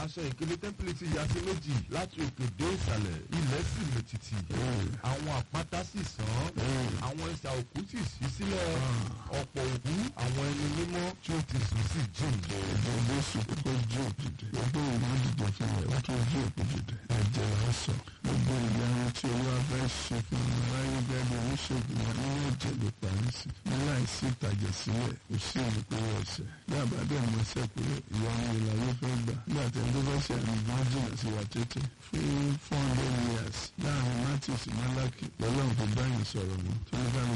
aṣọ ìkélé tẹ́ḿpìlì ti ya sí méjì láti òkè dé ìsàlẹ̀ ilẹ̀ sì lè tìtì àwọn àpáta sì sàn àwọn ìsà òkú sì ṣí sílẹ̀ ọ̀pọ̀ òkú àwọn ẹni mímọ́ tí ó ti sùn sí jìn. ẹ̀jẹ̀ jésù kókó jí òkú dìde gbogbo ìwọ́n dìde fún ẹ̀ ó tó jí òkú dìde ẹ̀jẹ̀ rẹ̀ sọ gbogbo ìyanu tí olúwa fẹ́ ṣe fún ọmọ aráyé gẹ́gẹ́ bí oníṣègùn wọn nínú ẹ̀jẹ̀ ló parí sí ní láìsí ìtàjẹ̀ sílẹ̀ kò sí olùkówó ọ̀sẹ̀ bí àbádẹ́ ìmọ̀ọ́sẹ̀ pé ìyanu ìlàyé fẹ́ gbà nígbà tí ẹni tó fẹ́ ṣe àmì gan jìnnà sí wa tètè fún four hundred years láàrin matthew sí malaki lọ́lọ́run kò báyìí sọ̀rọ̀ mọ́ tó ní bá